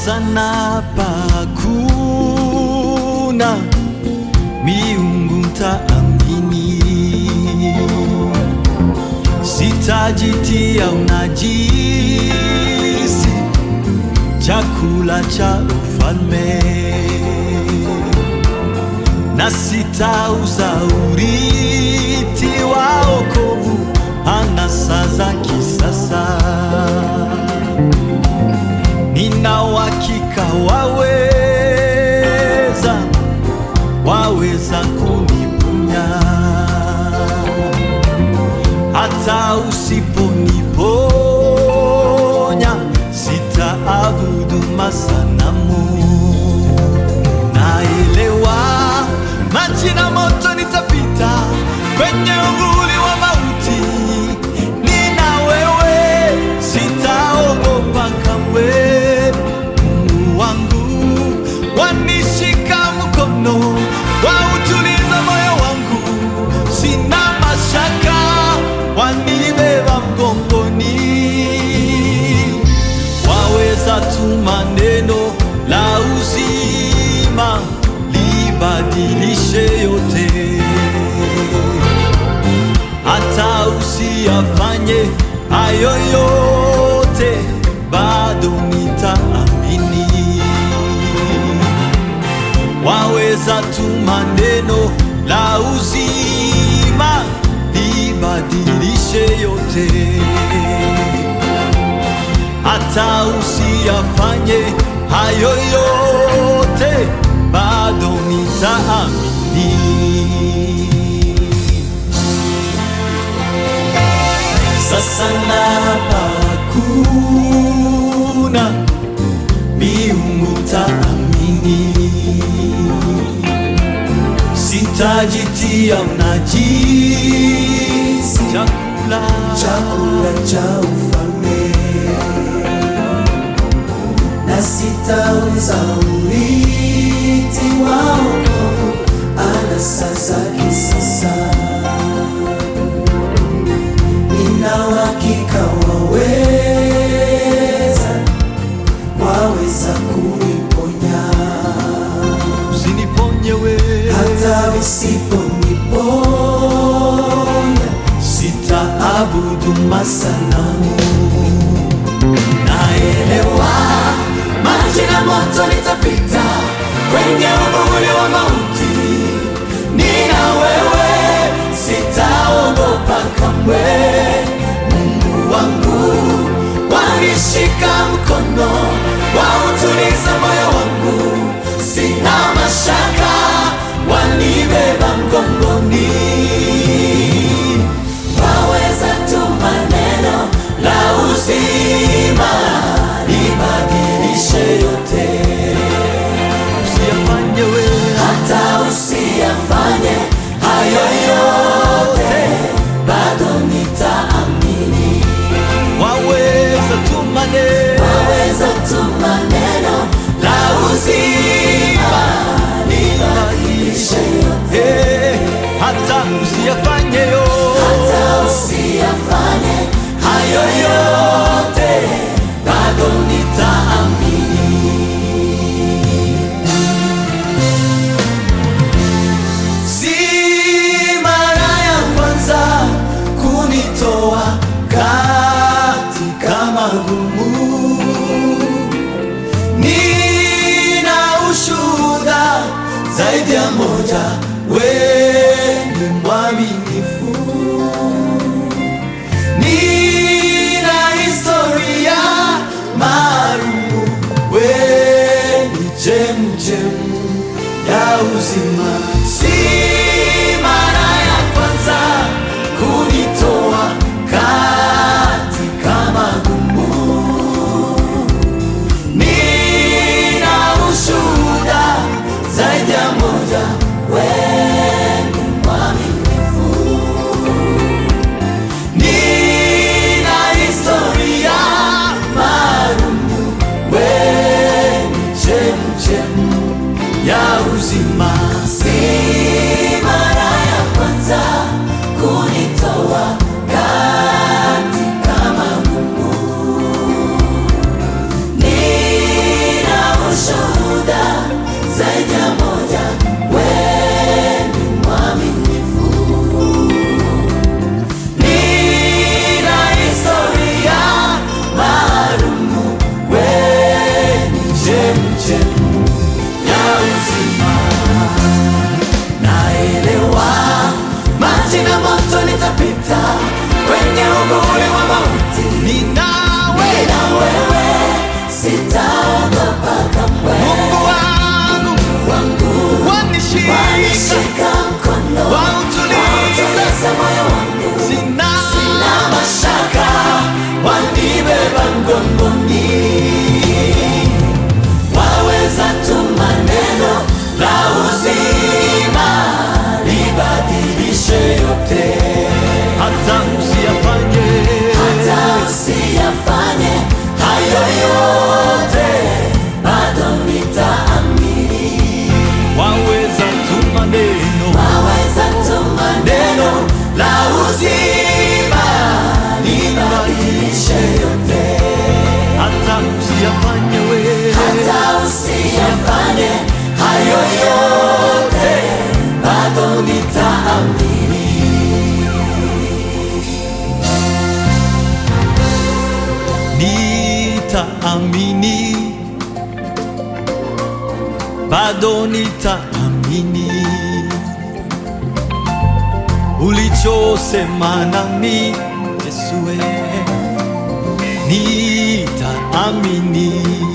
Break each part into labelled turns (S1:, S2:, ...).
S1: sasa na pakuna miungu taamini, sitajitia unajisi chakula cha ufalme na sitauza urithi wa wokovu anasa za kisasa. Nina uhakika waweza, waweza kuniponya hata usiponiponya, sitaabudu masanamu. Naelewa maji na moto nitapita kwenye uvuli wa mauti, nina wewe, sitaogopa kamwe. Mungu wangu wanishika mkono, wautuliza moyo wangu, sina mashaka, wanibeba mgongoni waweza tuma neno la uzima libadilishe yote, hata usiyafanye hayo yote, bado nitaamini. Waweza tuma neno la uzima libadilishe yote hata usiyafanye hayo yote, bado nitaamini. Sasa na hakuna miungu taamini, sitajitia unajisi chakula
S2: chakula cha ufalme na sitauza urithi wa wokovu anasa za kisasa. Nina uhakika waweza, waweza kuniponya
S1: usiniponye wewe
S2: hata usiponiponya,
S1: sitaabudu masanamu.
S2: naelewa maji na moto nitapita kwenye uvuli wa mauti, nina wewe, sitaogopa kamwe. Mungu wangu wanishika mkono, wautuliza moyo wangu, sina mashaka, wanibeba mgongoni waweza tuma neno la uzima libadilishe yote,
S1: Usiyafanye wewe
S2: hata usiyafanye hayo yote, bado nitaamini.
S1: waweza tuma neno
S2: Waweza tuma neno la uzima libadilishe yote,
S1: Eh, hata usiyafanye yo
S2: hata usiyafanye hayo yote, bado nitaamini. Si mara ya kwanza kunitoa katika magumu, nina ushuhuda zaidi ya moja, wewe ni mwaminifu, nina historia maalumu, wewe ni chemchemu ya uzima. Si mara ya kwanza kunitoa katika magumu, nina ushuhuda zaidi ya moja, wewe
S1: bado nitaamini ulichosema nami Yesue, nitaamini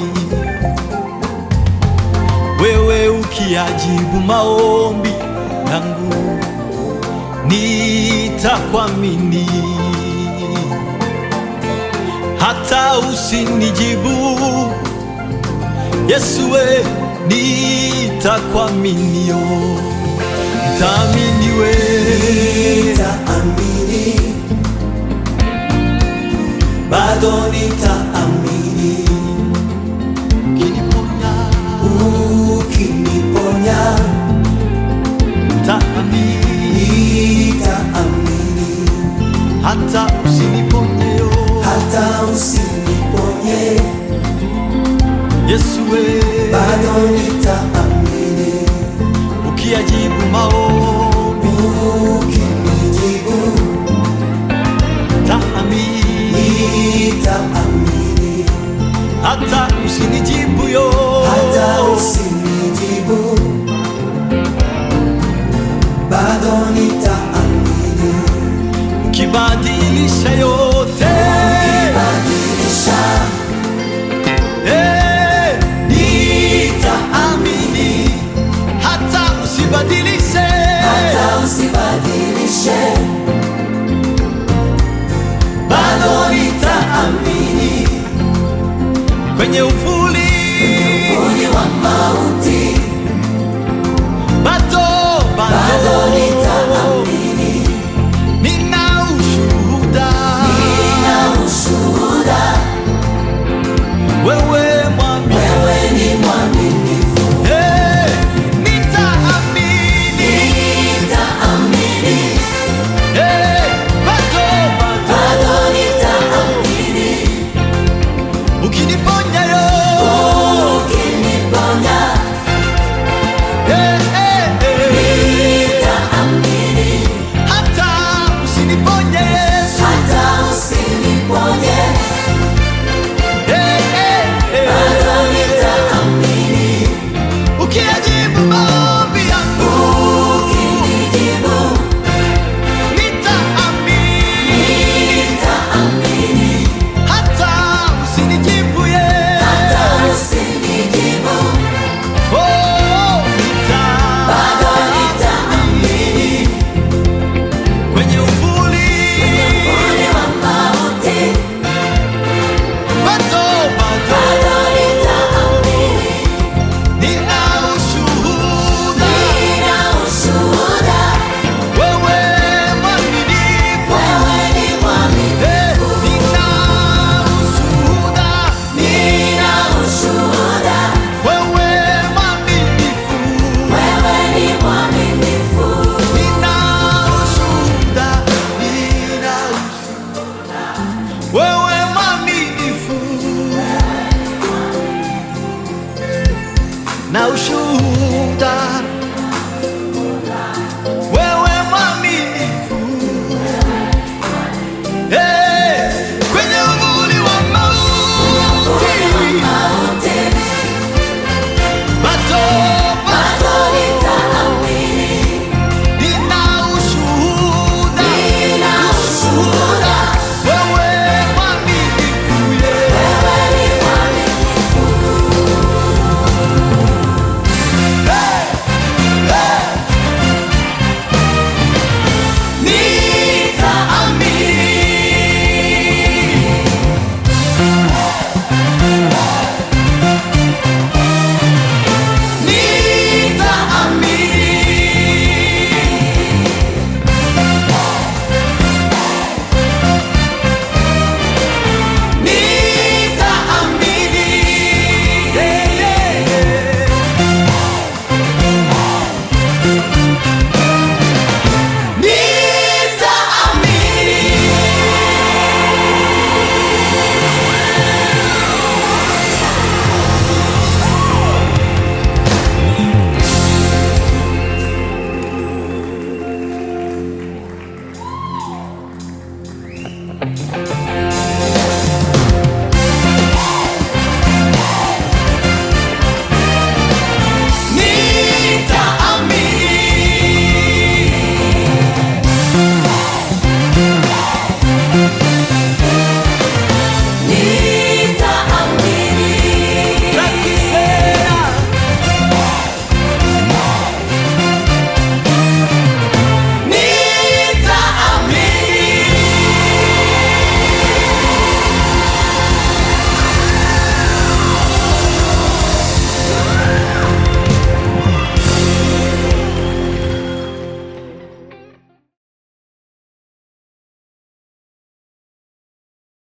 S1: wewe ukiajibu maombi yangu, nitakuamini hata usinijibu Yesue, nitakuaminio, nitaamini wewe
S2: Nitaamini, bado nitaamini,
S1: ukiniponya,
S2: ukiniponya
S1: nitaamini
S2: nitaamini,
S1: hata usiniponyeyo
S2: hata usiniponye
S1: Yesue,
S2: bado nitaamini.